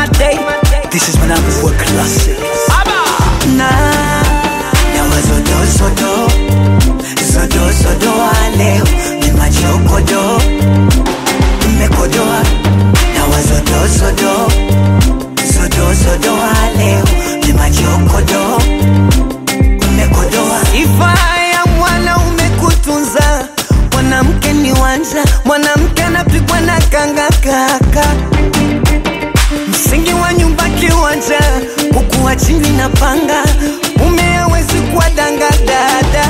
my day. This is when I'm for classic. Na na wazodo zodo zodo zodo wa leo ni machokodo mmekodoa na wazodo zodo zodo zodo wa leo ni machokodo mmekodoa. Sifa ya mwanaume kutunza, mwanamke ni wanja, mwanamke anapigwa na kanga kaka msingi wa nyumba kiwanja, kukuwa chini na panga, mume hawezi kuwa danga dada,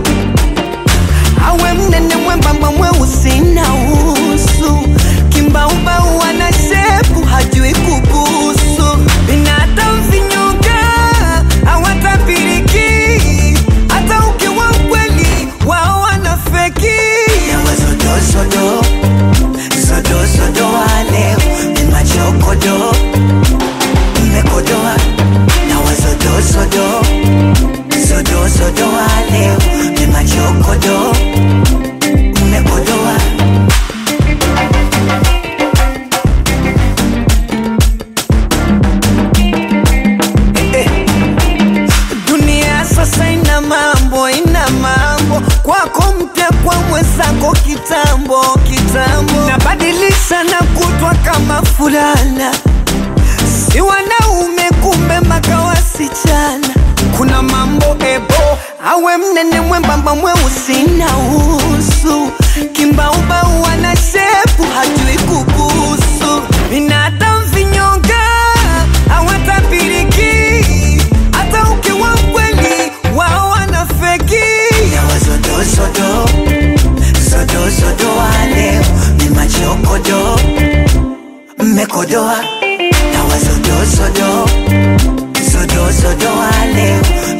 awe mnene mwembamba mweusi na usu, kimbaubau ana shepu hajui kubusu, binadamu vinyonga hawatapiriki, hata ukiwa mkweli wao wanafeki. Sodo, sodo, sodo wa leo ni machokodo mmekodoa na wazodo sodo sodo sodo wa leo ni machokodo mmekodoa Eh, eh. Dunia sasa ina mambo, ina mambo kwako mpya, kwa mwenzako kitambo kitambo, nabadilisha na kutwa kama fulana, si wanaume kumbe mpaka wasichana. Kuna mambo ebo, awe mnene mwembamba mweusi na usu, kimbaubau ana shepu hajui kubusu, binadamu vinyonga hawatapiriki hata ukiwa mkweli wao wanafeki. Sodo sodo sodo sodo wa leo ni machokodo mmekodoa na wasodo sodo sodo sodo wa leo